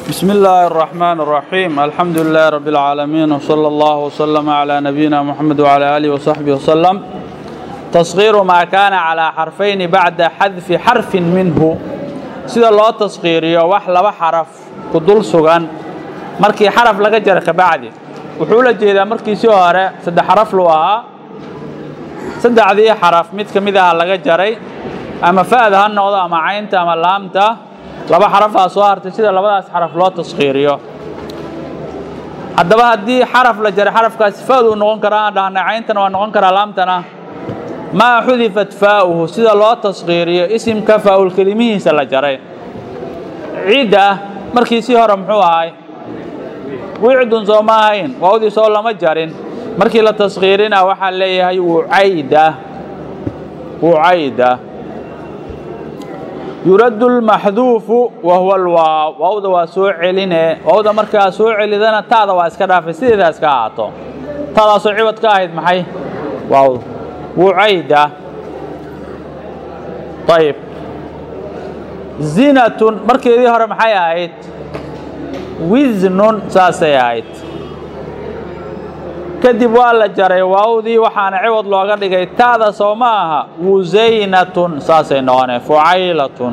بسم الله الرحمن الرحيم الحمد لله رب العالمين وصلى الله وسلم على نبينا محمد وعلى آله وصحبه وسلم تصغير ما كان على حرفين بعد حذف حرف منه sida loo tasqiiriyo wax laba xaraf ku dul sugan markii xaraf laga jara kabacdi wuxuu la jeedaa markiisii hore saddex xaraf lu ahaa saddexdii xaraf mid ka mid aha laga jaray ama fa'da ha noqdo ama caynta ama laamta laba xarafaa soo hartay sida labadaas xaraf loo tasqiiriyo haddaba haddii xaraf la jaray xarafkaasi fa'duu noqon karaa aan dhahnay cayntana waa noqon karaa laamtana maa xudifat faa'uhu sida loo tasqiiriyo isimka faa'ul kelimihiisa la jaray cidda markiisii hore muxuu ahay wicdun soo ma ahayn waawdii soo lama jarin markii la tasqiirina waxaa leeyahay wucayda wucayda yuraddu lmaxduufu wa huwa alwaaw waawda waa soo celine waawda markaa soo celidana taada waa iska dhaafay sideedaa iska ahaato taadaasoo cibad ka ahayd maxay waawda wucayda ayib zinatun markeedii hore maxay ahayd wiznun saasay ahayd kadib waa la jaray waawdii waxaana ciwad looga dhigay ta'da soo ma aha wusaynatun saasay noqonee fucaylatun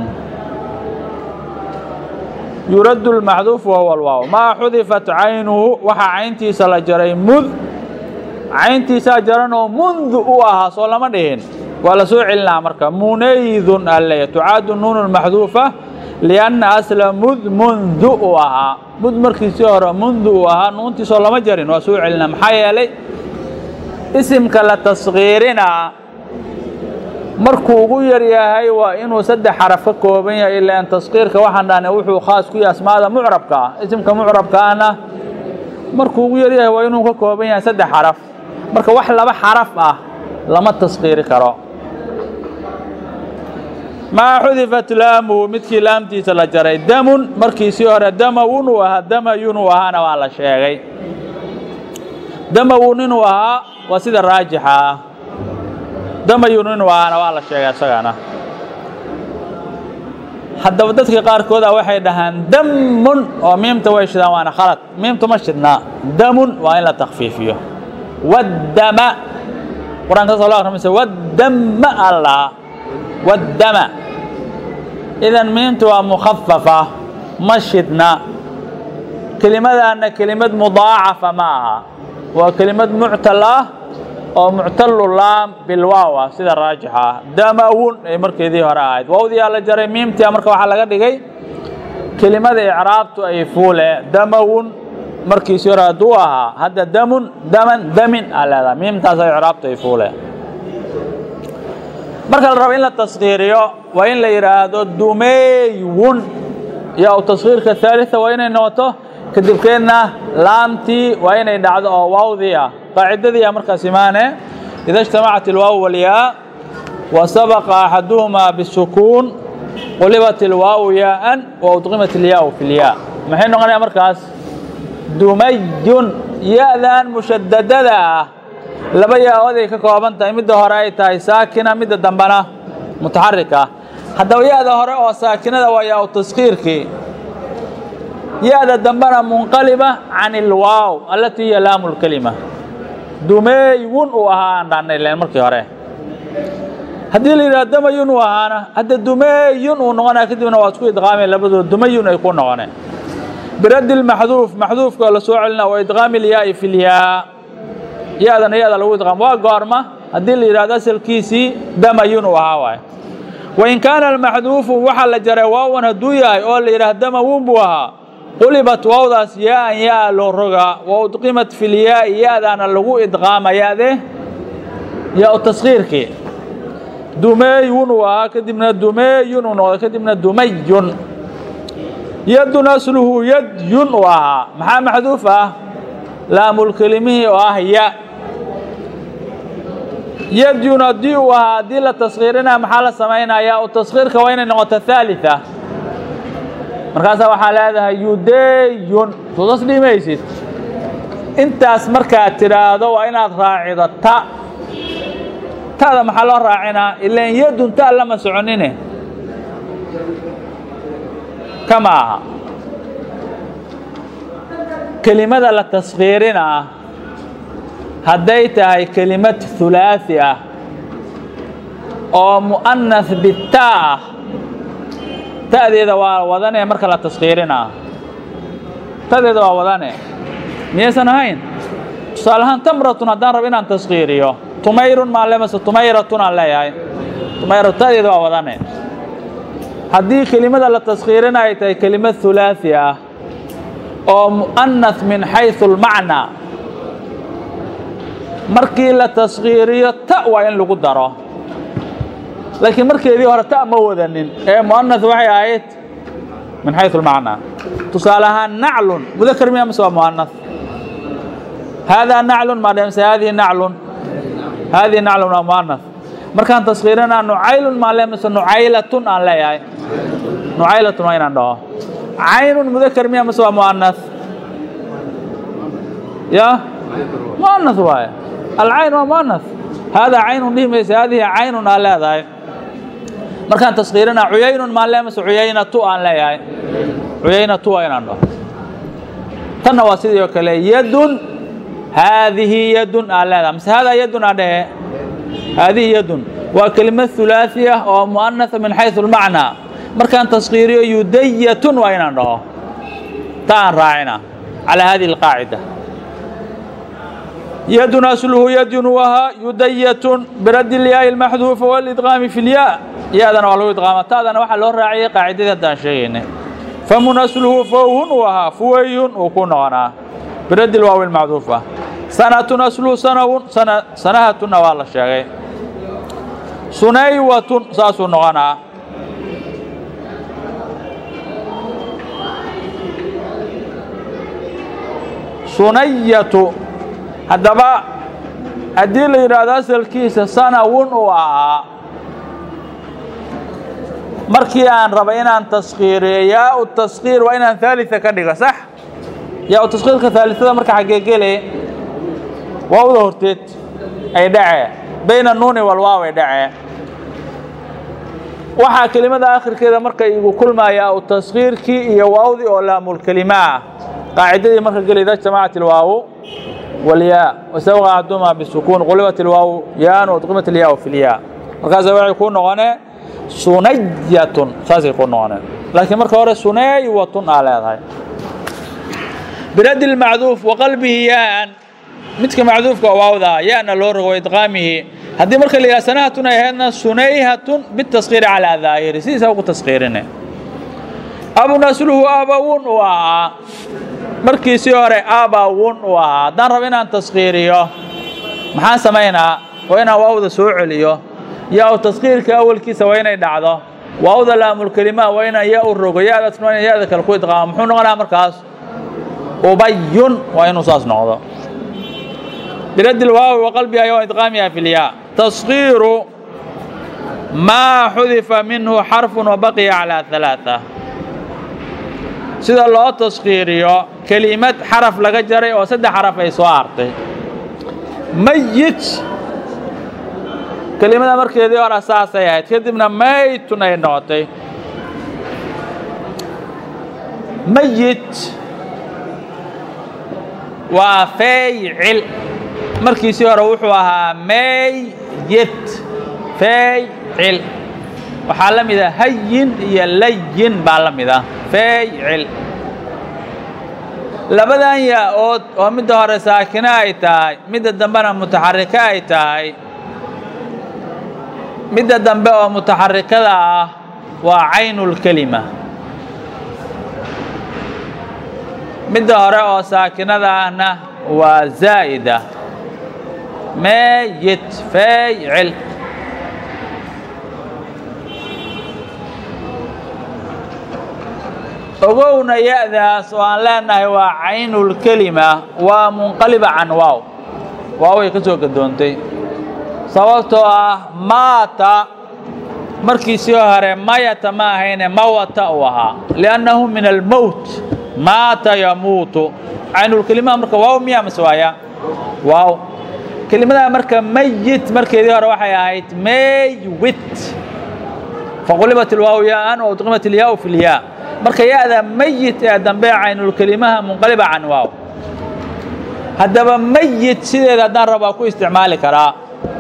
yuraddu lmaxduuf wahuwa alwaaw maa xudifat caynuhu waxaa cayntiisa la jaray mud cayntiisaa jaranoo mundu u ahaa soo lama dhihin waa la soo celinaa marka munaydun alleeya tucaadu nuunu maxduufa lianna asla mud mundu u ahaa mud markiisii hore mundu uu ahaa nuuntiisoo lama jarin waa soo celinaa maxaa yeelay isimka la tasqiirinaa markuu ugu yar yahay waa inuu saddex xaraf ka kooban yahay ilaan tasqiirka waxaan dhahnay wuxuu khaas ku yahay asmaada mucrabka ah isimka mucrabka ahna markuu ugu yar yahay waa inuu ka kooban yahay saddex xaraf marka wax laba xaraf ah lama tasqiiri karo maa xudifat laamuhu midkii laamtiisa la jaray damun markiisii hore damawun uu ahaa damayun uu ahaana waa la sheegay damawun inuu ahaa waa sida raajixa ah damayun inuu ahaana waa la sheegay isagana haddaba dadka qaarkooda waxay dhahaan damun oo miimta way shidaan waana khalad miimta ma shidnaa damun waa in la takfiifiyo waddama qur-aanka soo loo akhrimaysa waddama allah waddama idan miimtu waa mukhafafa ma shidna kelimadaana kelimad mudaacafa ma aha waa kelimad muctal ah oo muctalu laam bilwaaw ah sida raajixa ah damawun ay markeedii hore ahayd waawdiyaa la jaray miimtia marka waxaa laga dhigay kelimada icraabtu ay fuule damawun markiisii hore hadduu ahaa hadda damun daman damin aa leedaha miimtaasa icraabtu ay fuule marka la rabo in la tasqiiriyo waa in la yidhaahdo dumeywun yaa u tasqiirka haalita waa inay noqoto kadibkeedna laamtii waa inay dhacdo oo waawdii ah qaacidadii a markaas imaane ida اجtamacat ilwaaw walyaa wa sabaqa axaduhumaa bisukuun qulibat ilwaawu yaaan wa udqimat ilyaau fi lyaa maxay noqonaya markaas dumayun ya-dan mushadadada ah laba yaa-ood ay ka kooban tahay midda hore ay tahay saakina midda dambena mutaxarika haddaba ya-da hore oo saakinada waa yaa-u taskiirkii ya-da dambena munqaliba can ilwaaw allatii hiya laamu lkelima dumeywun uu ahaa aan dhahnay len markii hore haddii la yidhaha damayun uu ahaana hadda dumeyun uu noqonaya kadibna waa isku idqaameen labadooda dumayun ay ku noqoneen biraddi lmaxduuf maxduufka oo la soo celina wa idqaami ilyaai fi lyaa ya-dana ya-da lagu idqaamo waa goorma haddii la yidhahdo asalkiisii damayun uu ahaa waay wain kaana almaxduufu waxaa la jaray waawan hadduu yahay oo la yidhaha damawun buu ahaa qulibat waawdaas yaa-an yaa loo rogaa wa udqimat fi lyaai ya-daana lagu idqaama ya-de yaa-u taskiirkii dumeeyun uu ahaa kadibna dumeeyun uu noqday kadibna dumayun yadun asluhu yadyun uu ahaa maxaa maxduuf ah laamulkelimihii oo ah ya yadyun haddii uu ahaa haddii la taskiirinaya maxaa la samaynaya u taskiirka waa inay noqoto haalita markaasaa waxaa leedahay yudeyun suudas dhimaysid intaas markaad tidhaahdo waa inaad raacido ta ta'da maxaa loo raacinaa ilan yadun ta lama soconine kama aha kelimada la taskhiirinaa hadday tahay kelimad hulaaثi ah oo mu'anas bitaa ah ta'deeda waa wadane marka la taskhiirinaa ta'deeda waa wadane miyaysan ahayn tusaale ahaan tamratun haddaan rabo inaan taskhiiriyo tumayrun maan le mase tumayratun aan leeyahay tumayra ta'deeda waa wadane haddii kelimada la taskhiirina ay tahay kelimad hulaaثi ah oo mu'anas min xayثu اlmacnaa markii la taskhiiriyo ta waa in lagu daro laakiin markeedii hore ta ma wadanin ee mu'anas waxay ahayd min xayثu اlmacnaa tusaale ahaan naclun mudakar miya mase waa mu'anas haadaa naclun maa dhemse haadihi naclun haadihi naclun waa mu'anas markaan taskhiirinaa nucaylun maa le mase nucaylatun aan leeyahay nucaylatun waa inaan dhaho caynun mudakar miya mase waa mu'anas ya mu'anas waaye alcayn waa mu'anas haadaa caynun dhihi mayse haadihi caynun aan leedahay markaan taskhiirinaa cuyaynun maan le mase cuyaynatu aan leeyahay cuyaynatu waa inaan dhaho tanna waa sidii oo kale yadun haadihi yadun aan leedahay mase haadaa yadun aan dhehe haadihi yadun waa kelimad hulaaثi ah oo mu'anasa min xayثu اlmacnaa markaan taskhiiriyo yudayatun waa inaan dhaho ta aan raacina calaa hadihi اlqaacida yadun asluhu yadun wahaa yudayatun biradi اlyaai اlmaxduufa wاlidqaami fi اlyaa ya-dana waa lagu idqaama ta'dana waxaa loo raaciyay qaacidadii haddaan sheegaynay famun asluhu fowhun u ahaa fuwayhun uu ku noqonaa biradi lwaawi اlmacduufa sanatun asluhu sanawun sanahatunna waa la sheegay sunaywatun saasuu noqonaa sunayatu haddaba haddii la yidhaahdo asalkiisa sanawun uu ahaa markii aan raba inaan taskhiiriyo yaa u taskhiir waa inaan haalita ka dhigo sax yaa u taskhiirka haalitada marka xaggee gele waawda horteed ay dhacee bayna nuuni walwaaw ay dhacee waxaa kelimada akhirkeeda marka igu kulmaya u taskhiirkii iyo waawdii oo laamulkelima ah qaacidadii marka geli ida jamacat ilwaawu walyaa wasabqa axdumaa bisukuun qulibat ilwaawu yaan udqimat ilyaa fi lyaa markaasa waxay kuu noqonee sunayatun saasay kuu noqoneen laakiin marka hore sunaywatun aa leedahay biradi lmacduuf waqalbihi yaan midka macduufka waawda yana loo rogo idqaamihi haddii marka la yidhaha sanahatun ay ahaydna sunayhatun bitaskhiiri calaa daahiri sidiisa ugu taskhiirine abun asluhu abawun uu ahaa markiisii hore abawun uu ahaa haddaan rabo inaan taskhiiriyo maxaan samaynaa waa inaan waawda soo celiyo yaa u taskhiirka awalkiisa waa inay dhacdo waawda laamulkelima waa inaan yaa u rogo ya-daasna waa ina ya-da kale ku idqaamo muxuu noqonaa markaas ubayun waa inuu saas noqdo biradi lwaawi waqalbiha yo idqaamiha fi lyaa taskhiiru maa xudifa minhu xarfun wabaqiya calaa ثalaaثa sida loo taskhiiriyo kelimad xaraf laga jaray oo saddex xaraf ay soo hartay mayit kelimada markeedii hore saasay ahayd kadibna maytun ay noqotay mayit waa faycil markiisii hore wuxuu ahaa meyyit faycil waxaa la mid a hayin iyo layin baa la mid ah faycil labadan yaa-ood oo midda hore saakino ay tahay midda dambena mutaxariko ay tahay midda dambe oo mutaxarikada ah waa caynulkelima midda hore oo saakinada ahna waa zaa'ida meeyit faycil ogowna ya-daas oo aan leenahay waa caynulkelima waa munqaliba can waaw waaway ka soo gadoontay sababtoo ah maata markiisii hore mayata ma ahayne mawata uu ahaa liannahu min almowt maata yamuutu caynulkelimaha marka waaw miya mase waaya waaw kelimada marka mayit markeedii hore waxay ahayd maywit faqulibat ilwaaw yaaan waudqimat ilyaau fi lyaa marka ya-da mayit ee dambe caynulkelimaha munqaliba can waaw haddaba mayit sideeda haddaan rabaa ku isticmaali karaa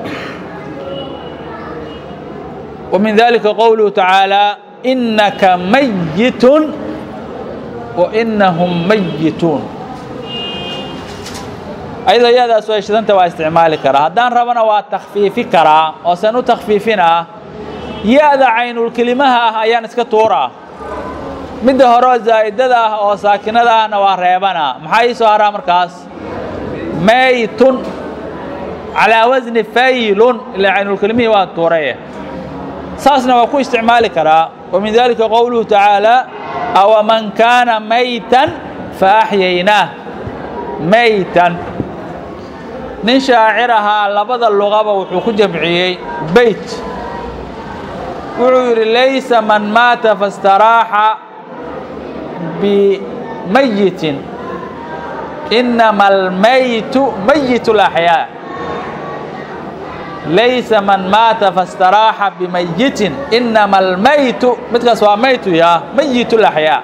wa min dalika qowluhu tacaalى inaka mayitun wa inahum mayituun ayadoo yadaas way shidanta waa isticmaali karaa haddaan rabana waa takfiifi karaa oo san u takfiifinaa ya-da caynulkelimaha ah ayaan iska tuuraa midda hore oo zaa'idada ah oo saakinada ahna waa reebanaa maxaa ii soo haraa markaas maytun calaa wasni faylun ilaa caynulkelimihii waa tuuraye saasna waa ku isticmaali karaa wa min dalika qowluhu tacaalى awaman kaana maytan faaxyaynaah maytan nin shaacir ahaa labada luqaba wuxuu ku jamciyey beyt wuxuu yidhi laysa man maata faاstaraaxa bimayitin inama almaytu mayit اlaxyaa laysa man maata faاstaraaxa bimayitin inama almaytu midkaas waa maytu ya mayit اlaxyaa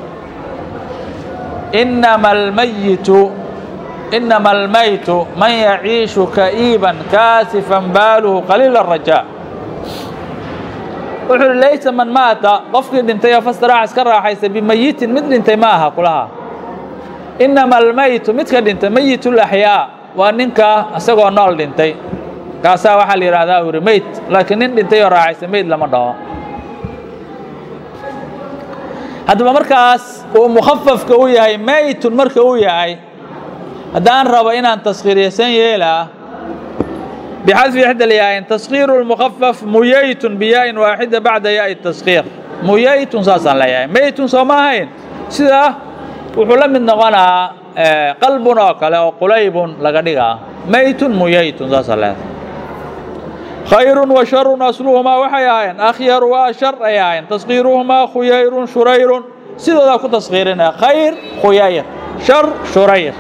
inama almayitu inama almaytu man yaciishu ka'iiban kaasifan baaluhu qaliila الrajaa wuxuu uhi laysa man maata qofkii dhintay oo fastaraax iska raaxaysa bimayitin mid dhintay ma aha kulaha inama almaytu midka dhintay mayit اlaxyaa waa ninka isagoo nool dhintay kaasaa waxaa la yidhahdaa uri meyd laakiin nin dhintay oo raaxaysa meyd lama dhaho haddaba markaas uu mukhafafka u yahay maytun marka uu yahay haddaan rabo inaan taskhiiriyaysan yeelaa bixadfi ixda lyaain taskhiiru lmukhafaf muyaytun biyaa-in waaxida bacda yaai taskhiir muyaytun saasaan leeyahay maytun soo ma ahayn sida wuxuu la mid noqonaa qalbun oo kale oo qulaybun laga dhigaa maytun muyaytun saasaan leeyahay khayrun wa sharun asluhumaa waxay ahaayeen akhyaru wa ashar ay ahaayeen taskhiiruhumaa khuyayrun shurayrun sidoodaa ku taskhiirinaya khayr khuyayr shar shurayr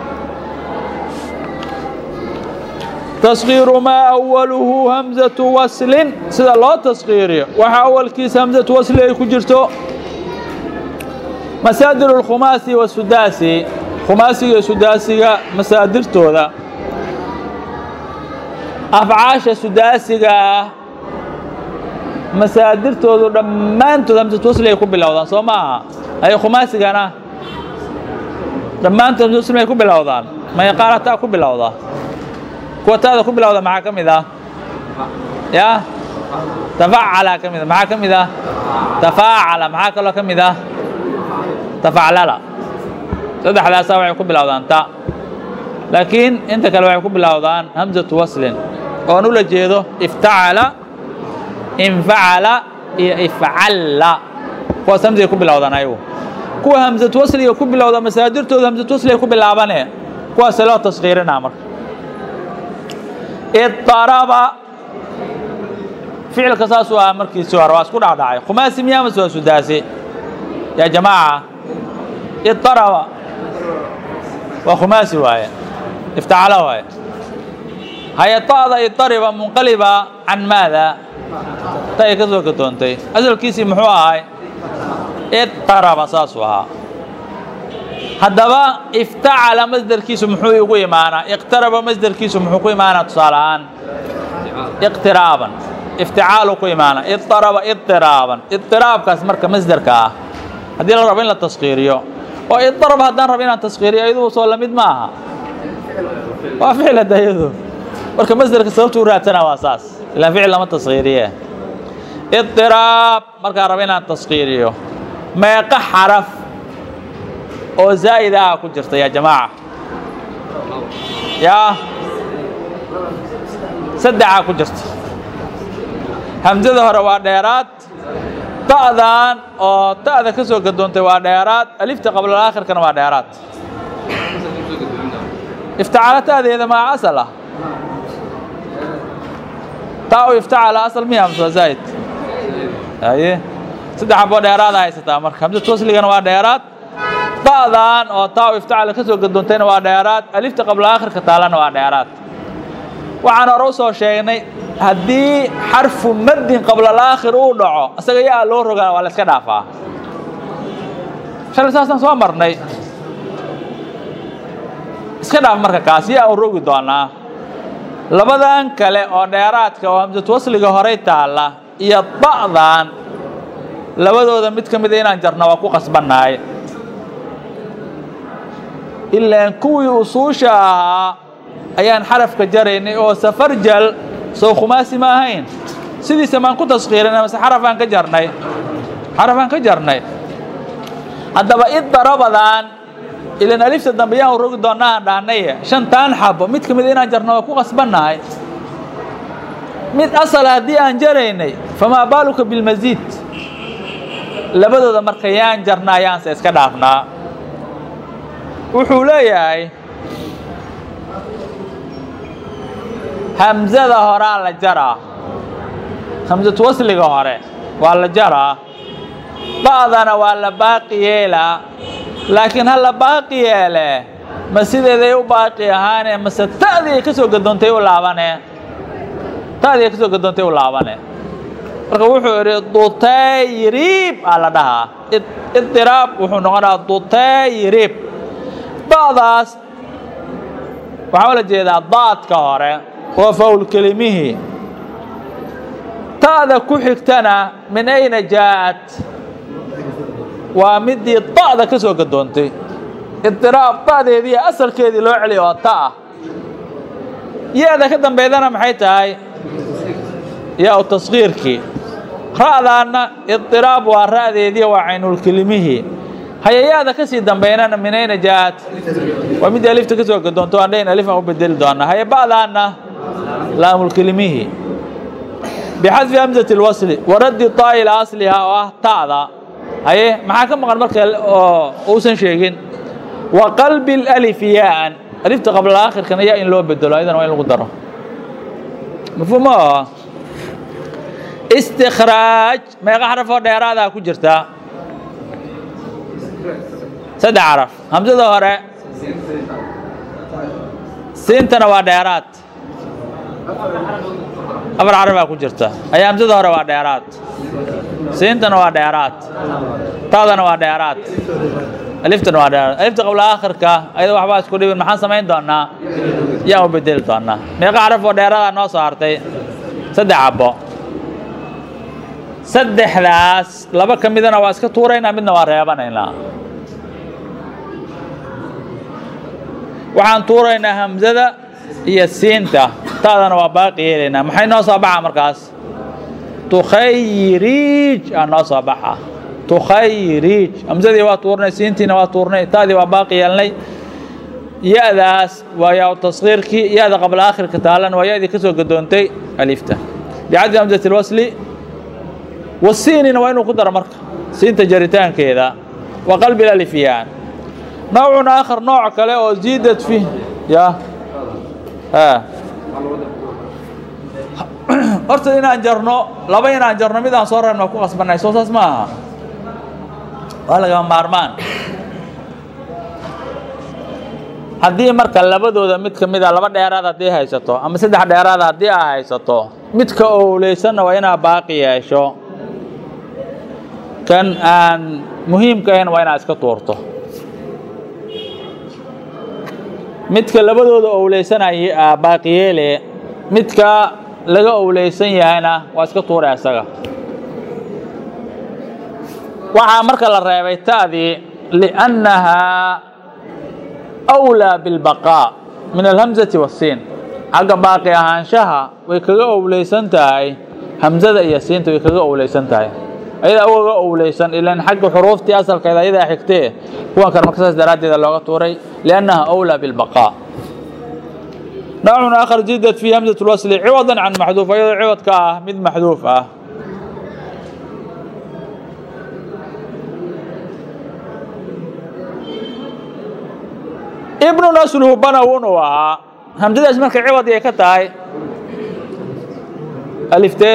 taskhiiru maa awaluhu hamzatu waslin sida loo taskhiiriyo waxa awalkiisa hamzatu wasli ay ku jirto masaadir اlkhumaasi wasudaasi khumaasiga iyo sudaasiga masaadirtooda afcaasha sudaasiga ah masaadirtoodu dhammaantood hamsatu wasli ay ku bilowdaan soo ma aha ay khumaasigana dhammaantood hamsatu wasli ay ku bilowdaan mayaqaanataa ku bilowda kuwa taada ku bilowda maxaa ka mid ah ya tafacala ka mid a maxaa ka mid ah tafaacala maxaa kaloo ka mid ah tafaclala saddexdaasaa waxay ku bilowdaan ta laakiin inta kale waxay ku bilowdaan hamzatu waslin oon ula jeedo iftacala infacala iyo ifcalla kuwaas hamzay ku bilowdaan ayagu kuwa hamzatu wasliga ku bilowda masaadirtooda hamzatu wasliga ku bilaabane kuwaase loo taskhiirinaa marka idaraba ficilka saasuu ahaa markiisii hore waa isku dhacdhacay khumaasi miyaa mase waa sudaasi yaa jamaaca idaraba waa khumaasi waaye iftacala waaye haye ta'da idariba munqaliba can maada ta ay ka soo gadoontay asalkiisii muxuu ahay idaraba saasuu ahaa haddaba iftacala masderkiisu muxuu igu imaanaa iqtaraba masderkiisu muxuu ku imaanaa tusaale ahaan iqtiraaban ifticaalu ku imaana idaraba idiraaban idiraabkaas marka masderka ah haddii la rabo in la taskhiiriyo oo idarab haddaan rabo inaan taskhiiriyo iyaduu soo lamid ma aha waa ficil hadda iyadu marka masderka sababtuu raadsanaa waa saas ilaan ficil lama taskhiiriye idiraab markaan rabo inaan taskhiiriyo meeqa xaraf oo zaa'id ah ku jirta yaa jamaaca yaa saddexaa ku jirta hamsada hore waa dheeraad ta'dan oo ta'da ka soo gadoontay waa dheeraad alifta qablaalaakhirkana waa dheeraad iftacala ta'deeda maa asal ah taa u iftacala asal miya hamsa waa zaa'id haye saddex xaboo dheeraada haysataa marka hamsatu wasligana waa dheeraad da'dan oo taa u iftacala ka soo gadoontayna waa dheeraad alifta qablaalaakhirka taalana waa dheeraad waxaan hore u soo sheegnay haddii xarfu maddin qablalaakhir uu dhaco isaga yaa loo rogaa waa la iska dhaafaa shalay saasaan soo marnay iska dhaaf marka kaas yaa u rogi doonaa labadan kale oo dheeraadka oo hamsatu wasliga horey taalla iyo ba'dan labadooda mid ka mida inaan jarna waa ku qasbannahay ilaan kuwii usuusha ahaa ayaan xarafka jaraynay oo safarjal soo khumaasi ma ahayn sidiisa maan ku taskiirinay mase xarafaan ka jarnay xarafaan ka jarnay haddaba iddarabadan ilan alifta dambe yaan rogi doonnaa aan dhahnaye shantaan xabo mid ka mid inaan jarna waa ku qasbannahay mid asal haddii aan jaraynay famaa baaluka bilmasiid labadooda marka yaan jarnaa yaanse iska dhaafnaa wuxuu leeyahay hamsada horaa la jaraa hamsatu wasliga hore waa la jaraa ba'dana waa la baaqi yeelaa laakiin ha la baaqi yeele ma sideeday u baaqi ahaane mase ta'dii ay ka soo gadoontay u laabane ta'dii ay ka soo gadoontay u laabane marka wuxuu idhi dutayrib aa la dhahaa idiraab wuxuu noqonayaa dutayrib da'daas waxaa ula jeedaa daadka hore waa fawl kelimihii ta'da ku xigtana min ayna jaa'at waa midii da'da ka soo gadoontay idiraab da'deedii asalkeedii loo celiya oo ta ah ya-da ka dambeydana maxay tahay yaa-u taskiirkii ra'daanna idiraab waa ra'deedii waa caynulkelimihii hayayaada ka sii dambeynana min ayna jaa'at waa midii alifta ka soo gadoonto aan dhayn alif aan u bedeli doonaa haye ba'daanna laamulkelimihii bixadfi hamzati اlwasli waraddi taa ilaa aslihaa oo ah ta'da haye maxaa ka maqan marka oo uusan sheegin wa qalbi اlalif yaa'an alifta qabla aakhirkana yaa in loo bedelo ayadana waa in lagu daro mafhuum ma aha istikhraaj meeqa xaraf oo dheeraadaa ku jirtaa saddex xaraf hamsada hore siintana waa dheeraad afar xarafaa ku jirta ayaa hamsada hore waa dheeraad siintana waa dheeraad taadana waa dheeraad aliftana waa dheeraad alifta qabla aakhirka ayada waxbaa isku dhibin maxaan samayn doonaa yaan u bedeli doonaa meeqa xaraf oo dheeraadaa noo soo hartay saddex cabbo saddexdaas laba ka midana waa iska tuuraynaa midna waa reebanaynaa waxaan tuuraynaa hamsada iyo siinta taadana waa baaqi yeelaynaa maxay noo soo baxa markaas tukhayrij aa noo soo baxa tukhayrij hamsadii waa tuurnay siintiina waa tuurnay taadii waa baaqi yeelnay ya-daas waa yaa taskiirkii ya-da qabla aakhirka taalan waa ya-dii ka soo gadoontay alifta bicaddi hamsati lwasli wasiinina waa inuu ku daro marka siinta jaritaankeeda wa qalbi lalifyaan nawcun aakhar nooc kale oo ziidad fi ya horta inaan jarno laba inaan jarno mid aan soo reebno ku qasbanay soo saas ma aha waa lagama maarmaan haddii marka labadooda mid ka mid a laba dheeraad haddii haysato ama saddex dheeraad haddii aa haysato midka owleysanna waa inaa baaqi yeesho kan aan muhiimka ahayn waa inaad iska tuurto midka labadooda owleysanaya baaqiyeele midka laga owleysan yahayna waa iska tuura isaga waxaa marka la reebay ta'dii liannahaa أwlىa biاlbaqaa min alhamzati wasiin xagga baaqi ahaanshaha way kaga owleysan tahay hamzada iyo siinta way kaga owleysan tahay ayadaa ugaga owleysan ilan xagga xuruuftii asalkeeda ayadaa xigtee kuwan kale marka saas daraaddeeda looga tuuray liannaha أwlىa biاlbaqaa نوع آخر زيدت في همزة الوصل عوضا عن محذوف أيضا عوض كاه مد محذوف آه ابن نسله بنون وها همزة اسمك عوض يا كتاي ألف ت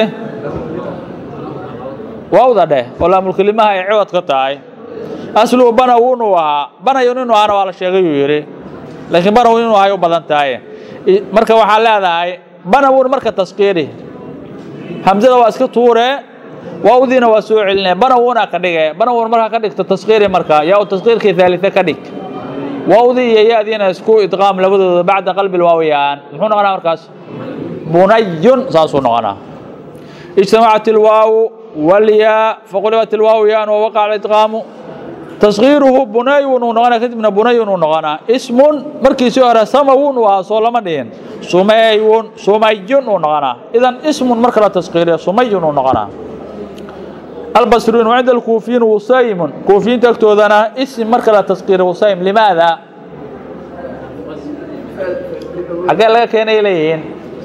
واو ده ولا ملك لما هي عوض كتاي أصله بنون وها بنون وها ولا شيء يري لكن بنون وها يبدن تاي marka waxaa leedahay banawun marka taskiiri hamzada waa iska tuure waawdiina waa soo celinaya banawuna ka dhige banawun markaa ka dhigto taskiiri marka yaa u taskiirkii thaalita ka dhig wawdii iyo ya-diina isku idqaam labadooda bacda qalbi lwaawiyaan muxuu noqonaa markaas bunayun saasuu noqonaa اجتمعت الواو والياء فقلبت الواو ياء ووقع الادغام تصغيره بني ونغنا كتبنا بني ونغنا اسم مركي سيارة سمو وصول مدين سمي سمي ونغنا اذا اسم مركلا تصغير سمي ونغنا البصريون وعند الكوفيين وسيم كوفيين تكتوذنا اسم مركلا تصغير وسيم لماذا حقا لك كان إليهين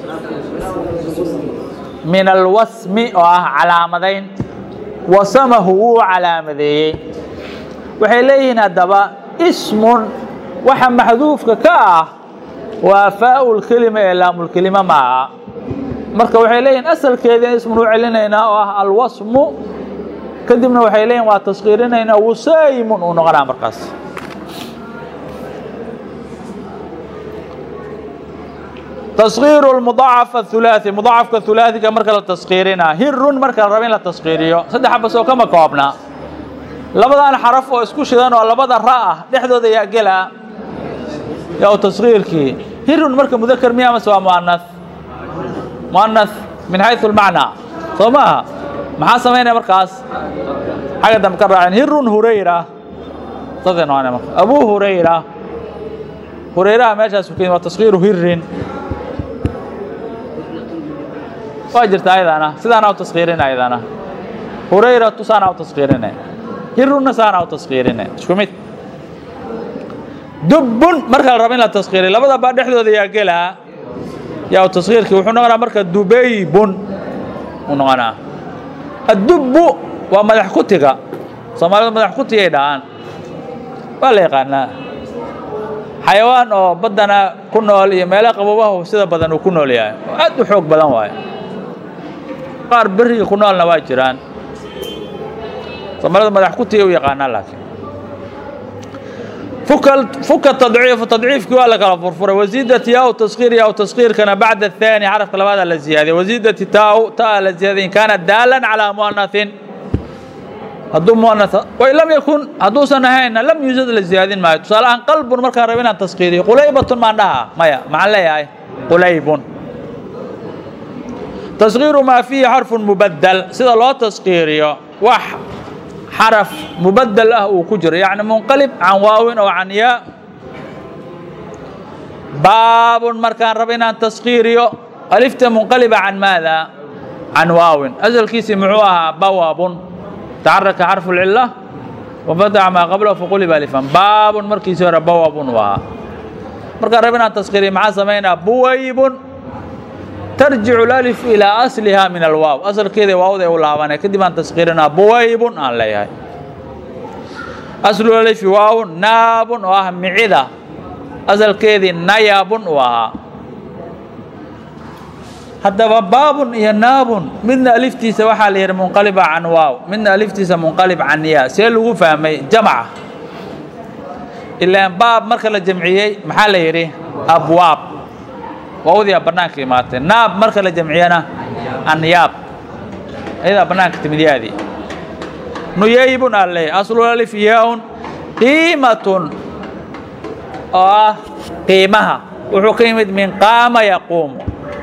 min alwasmi oo ah calaamadayn wasamahu wuu calaamadeeyey waxay leeyihiin haddaba ismun waxa maxduufka ka ah waa faa-ulkelima ee laamulkelima ma aha marka waxay leeyihin asalkeediina ismun u celinaynaa oo ah alwasmu kadibna waxay leeyihin waa taskiirinaynaa wusaymun uu noqonaa markaas تصغير المضاعف الثلاثي مضاعف الثلاثي كما كلا تصغيرنا هر مركا ربين لا تصغيريو صدح بس oo kama koobna labadan xaraf oo isku shidan oo labada raa dhexdooda yaa gala yaa تصغيرki هر marka mudakar miya ama waa muannas muannas min haythu المعنى soma maxaa sameynaya markaas xaga dam ka raacin hir hurayra dadana waa marka abu hurayra hurayra meeshaas ku waa تصغير hirin waa jirta ayadana sidaana u taskiirin ayadana hurayratu saana u taskiirine hiruna saana u taskiirine isku mid dubbun marka la rabo in la taskiiriyo labada baa dhexdooda yaa gelaa yaa u taskiirkii wuxuu noqonaa marka dubaybun uu noqonaa addubbu waa madax kutiga soomaalidu madax kutigay dhahaan waa la yaqaanaa xayawaan oo baddana ku nool iyo meelaha qabobahu sida badan uu ku nool yahay oo aad u xoog badan waayo qaar beriga ku noolna waa jiraan soomaalida madax kutiga u yaqaanaa laakiin fuka tadciifu tadciifkii waa la kala furfuray wasiidati yaa taskiir yaa taskiirkana bacda athani xarafka labaada la ziyaadiyay wasiidati taa taa la ziyaadiyay in kaana daalan calaa muanathin hadduu muanatha wain lam yakun hadduusan ahaynna lam yuusad la ziyaadin maayo tusaale ahaan qalbun markaan rabo inaan taskiiriyo qulaybatun maan dhaha maya maxaan leeyahay qulaybun تصغير ما فيه حرف مبدل سida loo تسقيiriyo wax xرف مبدل ah uu ku jiro يعني منqلب عن واaوin oo عن yاء bاab markaan rabo inaan تسقيiriyo ألفta منqلبة عن ماذا عن واaوin أسلkiisi مxuu ahaa bawab تaxركa xرف العلة وفتح mا qبله فqلب ألفا bاab markiisi hore bawab uu ahaa markaan rabo inaan تسقيiriyo maxaa samaynaa buwayb ترجع الألف إلى أصلها من الواو أصل كذا واو ذي ولا كدي ما تسقيرنا بويب أن لا يهي أصل الألف واو ناب وهم معدة أصل كذا نياب وها حتى باب هي ناب من ألف تيس وحال هي منقلبة عن واو من ألف تيس منقلب عن ياء سيلو فهمي جمعة إلا باب مركز الجمعية محل يري أبواب waawdiyaa bannaanka imaatee naab marka la jamciyana anyaab ayadaa bannaanka timid yaadii nuyaybun aa leeyahy aslul alif yaaun qiimatun oo ah qiimaha wuxuu ka yimid min qaama yaquumu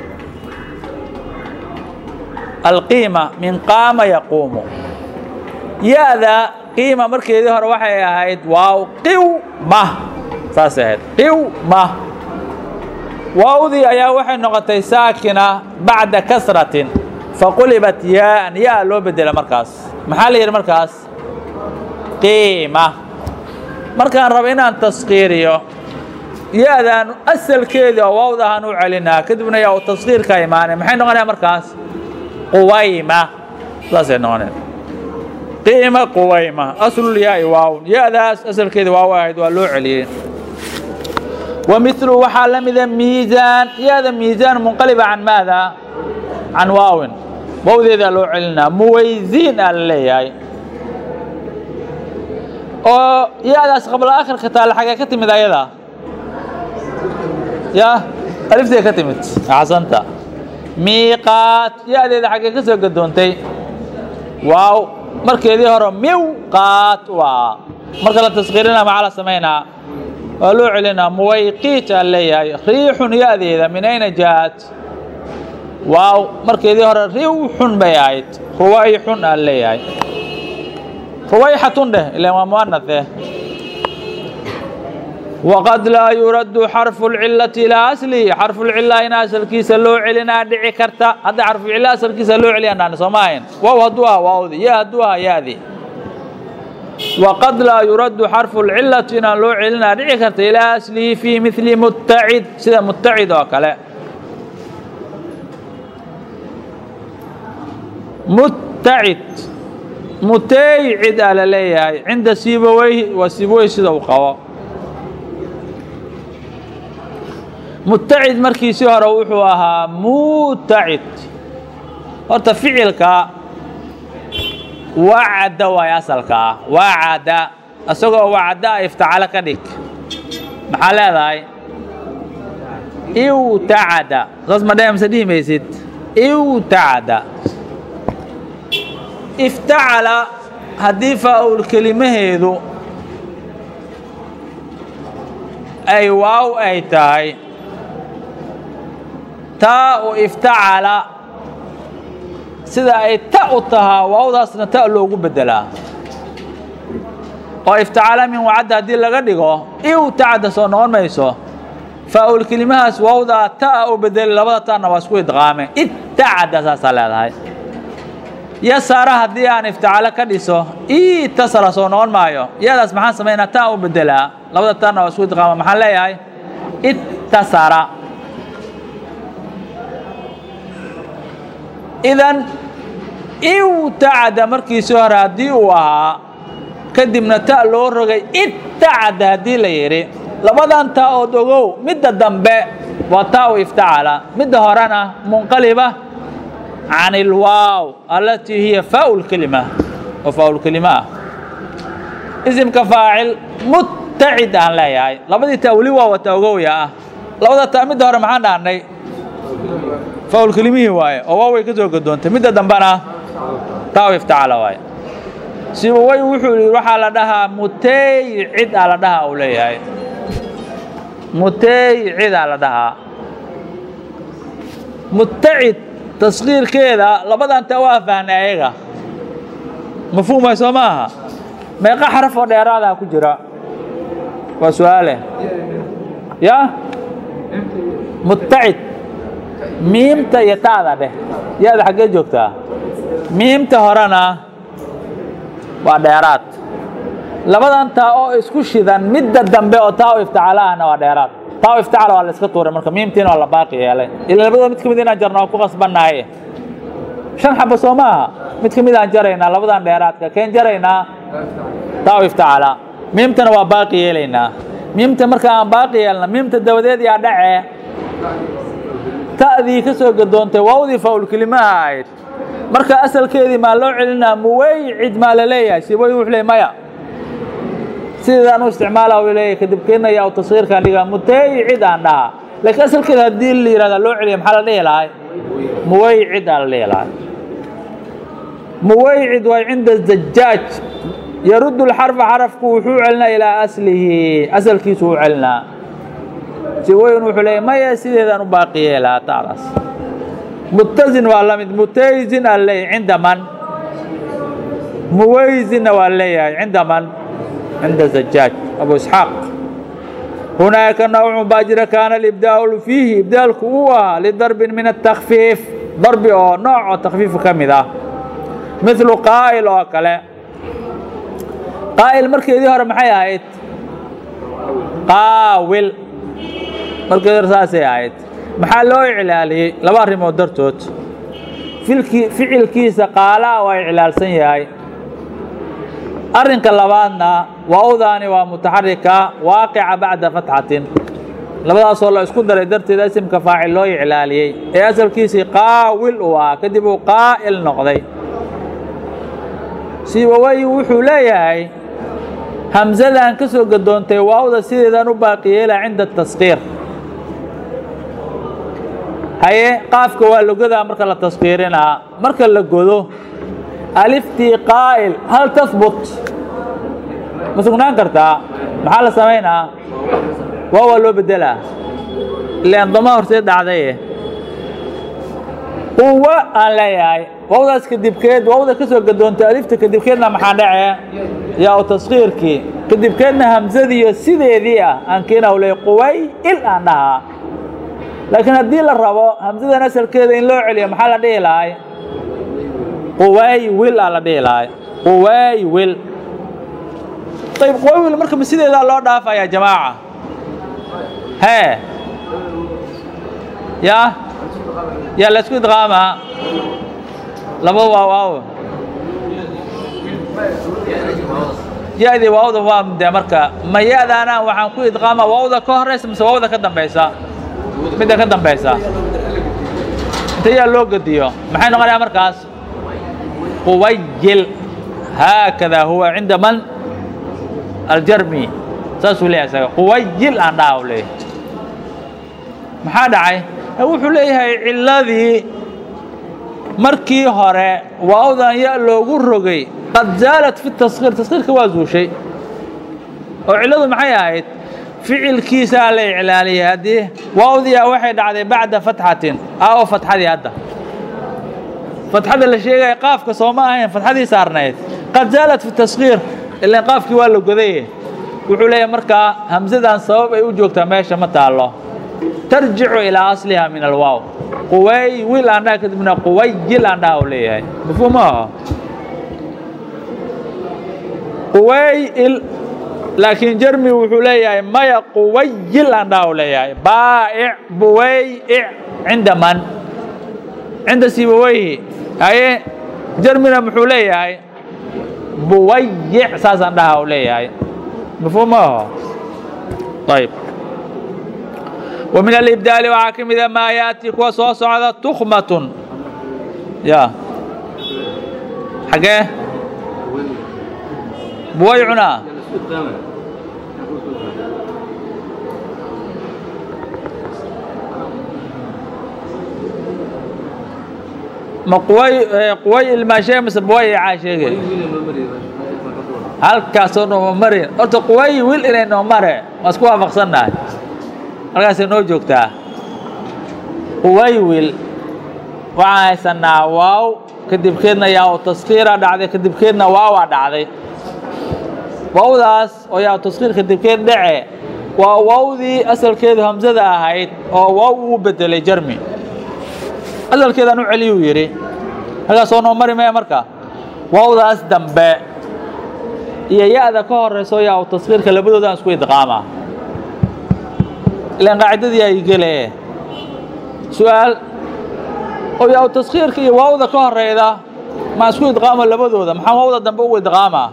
alqiima min qaama yaquumu ya-da qiima markeedii hore waxay ahayd waaw qiwma saasay ahayd qiwma waawdii ayaa waxay noqotay saakina bacda kasratin faqulibat yaaan yaa loo bedela markaas maxaa la yidhi markaas qiima markaan rabo inaan taskiiriyo ya-daan asalkeedii oo waawdahaan u celinaa kadibna yaa u taskiirka imaanay maxay noqonaya markaas quwayma saasay noqonaya qiima quwayma aslul yaai waawn ya-daas asalkeedii waaw ahayd waa loo celiyey ومثل waxaa la mida ميزان yada ميزان منqلبة عن ماذا عن waaوin wawdeedaa loo celinaa muwayزin aa la leeyahay oo yadaas qabla akhirka taale xagee ka timid ayada ya aliftay ka timid axsanta miiqaat yadeeda xagee ka soo gadoontay waaw markeedii hore miwqaat waa marka la taskiirina maxaa la samaynaa waa loo celinaa muwayqiit aan leeyahay riixun ya-deeda min ayna jaa-at waaw markeedii hore riwxun bay ahayd ruwayxun aan leeyahay ruwayxatun dheh ilan waa muanath waqad laa yuraddu xarfu lcilati ilaa aslihi xarfulcila in asalkiisa loo celinaa dhici karta hadda xarfucila asalkiisa loo celiyanaan soo ma ahayn waaw hadduu aha waawdi ya hadduu aha ya-di waqad laa yuraddu xarfu lcilati inaan loo celinaa dhici karta ilaa aslihi fii mili mutacid sida mutacid oo kale mutacid mutaycid aa la leeyahay cinda sibaweyhi waa sibawey sida uu qabo mutacid markiisii hore wuxuu ahaa mutacid horta ficilka wacada waay asalka ah wacada isagoo wacda a iftacalo ka dhig maxaa leedahay iwtacada saas ma dhemse dhihi maysid iwtacada iftacala haddii faa-ul kelimaheedu ay waaw ay tahay taa u iftacala sida ay ta u tahaa waawdaasna ta loogu bedelaa oo iftacala min wacadda haddii laga dhigo iwtacada soo noqon mayso faa-ul kelimahaas waawdaa ta u bedeli labada taana waa isku idqaame ittacada saasaa leedahay yasara haddii aan iftacalo ka dhiso itasala soo noqon maayo iyadaas maxaan samaynaa taa u bedelaa labada taana waa isku idqaama maxaan leeyahay ittasara idan iwtacada markiisii hore haddii uu ahaa kadibna ta loo rogay ittacada haddii la yidhi labadan taa ood ogow midda dambe waa taa u iftacala midda horena munqaliba can ilwaaw alatii hiya faau lkelima oo faau lkelima ah isimka faacil mutacid aan leeyahay labadii taa weli waa wata ogowya ah labada taa midda hore maxaan dhahnay faulkelimihii waaye oo waaway ka soo gadoontay midda dambena taa iftacala waaye sibawey wuxuu yidhi waxaa la dhahaa mutaycid aa la dhahaa uu leeyahay mutaycid aa la dhahaa mutacid taskiirkeeda labadan taa waa fahnay ayaga mafhuumay soo maaha meeqa xaraf oo dheeraadaa ku jira waa su-aale ya mutacid miimta iyo taada dheh ya-da xaggee joogtaa miimta horena waa dheeraad labadan taa oo isku shidan midda dambe oo taa u iftacala ahna waa dheeraad taa u iftacala waa la iska tuuray marka miimtiina waa la baaqi yeelay ila labadoo mid ka mid inaan jarna waa ku qasbannahay shan xabo soo maaha mid ka mid aan jaraynaa labadan dheeraadka keen jaraynaa taa u iftacala miimtana waa baaqi yeelaynaa miimta marka aan baaqi yeelna miimta dabadeed yaa dhacee ta'dii ka soo gadoontay waawdii faulkelimaha ahayd marka asalkeedii maa loo celinaa muwaycid maa la leeyahay siboy wuxuu leey maya sidaan u isticmaala u leeyahay kadib keenaya u tasgiirkaan dhigaa mutaycid aan dhahaa laakiin asalkeeda haddii la yihahda loo celiya maxaa la dhihi lahay muwaycid aa la dhihi lahay muwaycid waa cinda zajaaj yaruddu lxarfa xarafku wuxuu celinaa ilaa aslihi asalkiisu u celinaa siwoyn wuxuu leeyahy maya sideedaan u baaqi yeelaa taadaas mutazin waa la mid mutayzin aa leeyahay cinda man muwayzinna waa leeyahay cinda man cinda zajaaj abu isxaaq hunaaka nawcun baa jira kaana alibdaau fiihi ibdaalku uu ahaa lidarbin min atakfiif darbi oo nooc oo takfiifa ka mid ah milu qaa'il oo kale qaa'il markeedii hore maxay ahayd qaawil markeedii hore saasay ahayd maxaa loo iclaaliyey laba arrimood dartood filkii ficilkiisa qaalaa waa iclaalsan yahay arrinka labaadna waawdaani waa mutaxarika waaqica bacda fatxatin labadaasoo la isku daray darteeda isimka faacil loo iclaaliyey ee asalkiisii qaawil uu ahaa kadib uu qaa'il noqday siibawey wuxuu leeyahay hamsadan ka soo gadoontay waawda sideedaan u baaqi yeela cinda taskiir haye qaafka waa logadaa marka la taskiirinaa marka la godo aliftii qaa'il hal tahbut ma sugnaan kartaa maxaa la samaynaa waa waa loo bedelaa ilaan dama horteed dhacdaye quwa aan leeyahay wawdaas kadibkeed wawda ka soo gadoontay alifta kadibkeedna maxaa dhacee yaa u taskiirkii kadibkeedna hamsadiiyo sideedii ah aan kiinaw le quway il aan dhahaa laakiin haddii la rabo hamsadan asalkeeda in loo celiyo maxaa la dhihi lahay quway wil aa la dhihi lahay quway wil ayb quway wil marka ma sideedaa loo dhaafaya jamaaca hee ya yaa la isku idqaamaa laba waa waaw ya-dii waawda waa de marka ma ya-daana waxaan ku idqaamaa waawda ka horeysa mise waawda ka dambeysa midda ka dambeysa inta yaa loo gediyo maxay noqonayaa markaas quwayil haakada huwa cinda man aljarmi saasuu leeyahay isaga quwayil aan dhaha u leeyahay maxaa dhacay wuxuu leeyahay ciladii markii hore waawdan ya loogu rogay qad zaalat fi taskiir taskiirka waa zuushay oo cilladu maxay ahayd ficilkiisaa la iclaaliyay haddii waawdiya waxay dhacday bacda fatxatin aa oo fatxadii hadda fatxada la sheegaya qaafka soo ma ahayn fatxadii saarnayd qad zaalat fi taskiir ilaan qaafkii waa la godaye wuxuu leeyahay markaa hamsadan sabab ay u joogtaa meesha ma taallo tarjicu ilaa asliha min alwaaw quway wil aan dhaha kadibna quwayil aan dhaha u leeyahay mafhuum maaho quwayil laakiin jermi wuxuu leeyahay maya quwayil aan dhaha u leeyahay baa'ic buway'ic cinda man cinda sibaweyhi haye jermina muxuu leeyahay buwayic saasaan dhaha u leeyahay mafhuum maaho ayb ومن الإبدال waxaa ka mida maa yaأتي kuwa soo socda تkmaة ya xagee buway cunaa ma quway quway ilmaa sheeg mise buway icaa sheege halkaasoo nooma marin horta quway wil inay noo mare waa isku waafaqsannahay halkaasay noo joogtaa quwaywil waxaan haysanaa waaw kadibkeedna yaa u taskiira dhacday kadibkeedna waawaa dhacday waawdaas oo yaa u taskiir kadibkeed dhace waa waawdii asalkeedu hamsada ahayd oo waaw uu bedelay jermi asalkeedaan u celiyuu yidhi halkaasoo noo mari maya marka waawdaas dambe iyo ya-da ka horeyso yaa u taskiirka labadoodaan isku idqaamaa ilan qaacidadii ay gele su-aal oo yaa taskiirka iyo waawda ka horeyda ma isku idqaamo labadooda maxaa waawda dambe ugu idqaamaa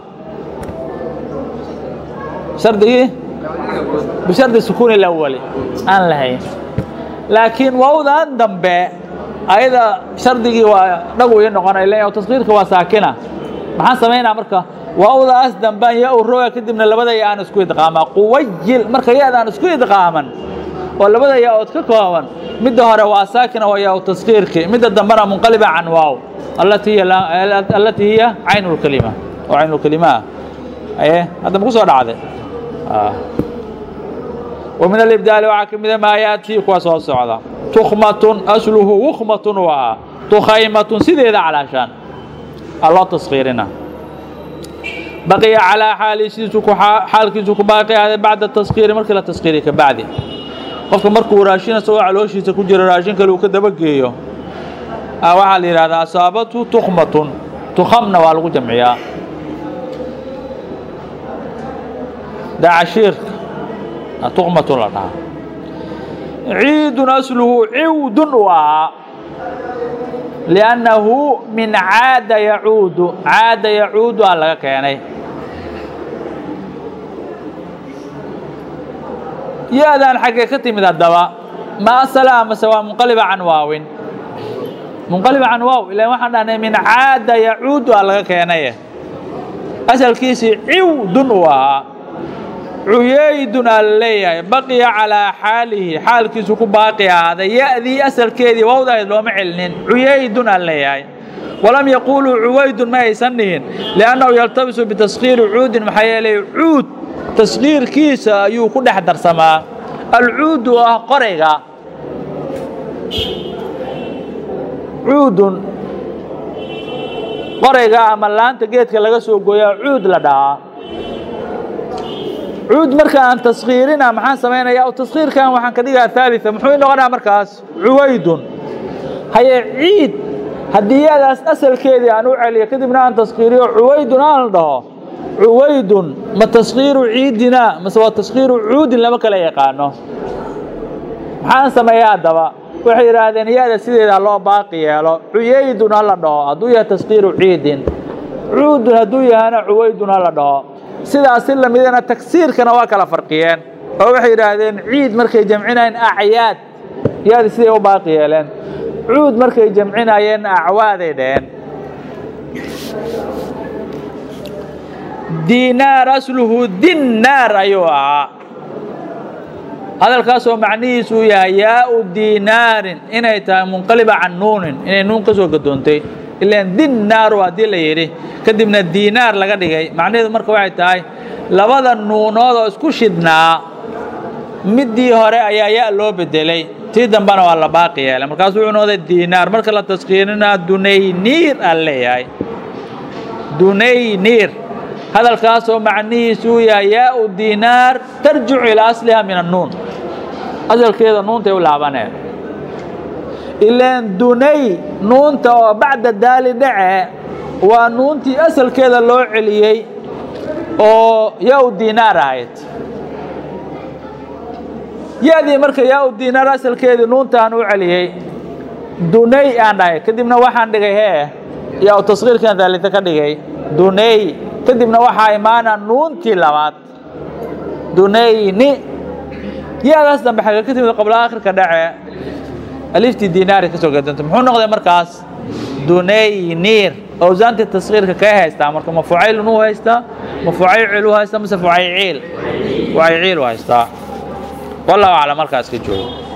shardigii bishardi sukuuni lawali aan lahayn laakiin waawdan dambe ayada shardigii waa dhagu ii noqonay ila taskiirka waa saakina maxaan samaynaa marka waawdaas dambaan yaa u roga kadibna labada ya aan isku idqaamaa quwayil marka ya-da aan isku idqaaman oo labada yaa-ood ka kooban midda hore waa saakina waa yaa-u taskiirki midda dambena munqaliba can waaw allatii hiya caynu lkalima oo caynulkalimaa aye hadda maku soo dhacday ومن الإبدال waxaa ka mida maa yaأتي kuwa soo socda تkmaة أsluhu wkmaة waa تkhaymaة sideeda calaashaan aa loo taskiirina baqiya calىa xaaliisiisu xaalkiisu ku baaqi ahday bacda taskiiri markii la taskiiriy ka bacdi qofka markuu raashin isagoo calooshiisa ku jiro raashin kale uu ka dabageeyo waxaa la yidhahdaa asaabatu tukmatun tukhamna waa lagu jamciyaa dacashiirka tukmatun la dhahaa ciidun asluhu ciwdun u ahaa liannahu min caada yacuudu caada yacuudu aa laga keenay ya-daan xaggee ka timid haddaba ma asala amase waa munqaliba can waawin munqaliba can waaw ilan waxaan dhahnay min caada yacuudu aa laga keenaye asalkiisii ciwdun uu ahaa cuyaydun aa la leeyahay baqiya calaa xaalihi xaalkiisu ku baaqi ahaaday ya-dii asalkeedii wawdahayd looma celinin cuyaydun aa la leeyahay walam yaquuluu cuwaydun ma aysan dhihin liannahu yaltabisu bitaskiiri cuudin maxaa yeelay cuud tasqiirkiisa ayuu ku dhex darsamaa alcuudu oo ah qorayga cuudun qorayga ama laanta geedka laga soo gooyaa cuud la dhahaa cuud marka aan taskiirina maxaan samaynaya taskiirkan waxaan ka dhigaa aalia muxuu noqonaa markaas cuwaydun haye ciid haddii yaadaas asalkeedii aan u celiyo kadibna aan taskiiriyo cuwaydun aan la dhaho cuwaydun ma taskiiru ciidina mase waa taskiiru cuudin lama kala yaqaano maxaan sameeya haddaba waxay yidhaahdeen yaada sideeda loo baaqi yeelo cuyaydun ha la dhaho hadduu yahay taskiiru ciidin cuudun hadduu yahana cuwaydun ha la dhaho sidaasi lamidana tagsiirkana waa kala farqiyeen oo waxay yidhaahdeen ciid markay jamcinayeen acyaad yaadi siday u baaqi yeeleen cuud markay jamcinayeen acwaaday dheheen diinaar asluhu dinnaar ayuu ahaa hadalkaasoo macnihiisu uu yahay yaau diinaarin inay tahay munqaliba can nuunin inay nuun ka soo gadoontay ilaan dinnaaru haddii la yidhi kadibna diinaar laga dhigay macnaheedu marka waxay tahay labada nuunood oo isku shidhnaa middii hore ayaa ya loo bedelay tii dambena waa la baaqi yeelay markaasu wuxuu noqday diinaar marka la taskiirinaa dunayniir aan leeyahay dunayniir hadalkaasoo macnihiisu uu yahay yaau diinaar tarjicu ilaa asliha min annuun asalkeeda nuuntay u laabaneen ilaan dunay nuunta oo bacda daali dhace waa nuuntii asalkeeda loo celiyey oo yaau diinaar ahayd ya-dii marka yaau diinaar asalkeedii nuuntaan u celiyey dunay aan dhahay kadibna waxaan dhigay hee yaau taskiirkan daalita ka dhigay dunay kadibna waxaa imaana nuuntii labaad dunayni ya-daas dambe xagga ka timid qabla akhirka dhace aliftii diinaari ka soo gadanta muxuu noqday markaas dunayniir awsaantii taskiirka kee haystaa marka ma fucaylun u haystaa ma fucaycil u haystaa mase fucayciil fucayciil u haystaa wallahu aclam markaas ka joogo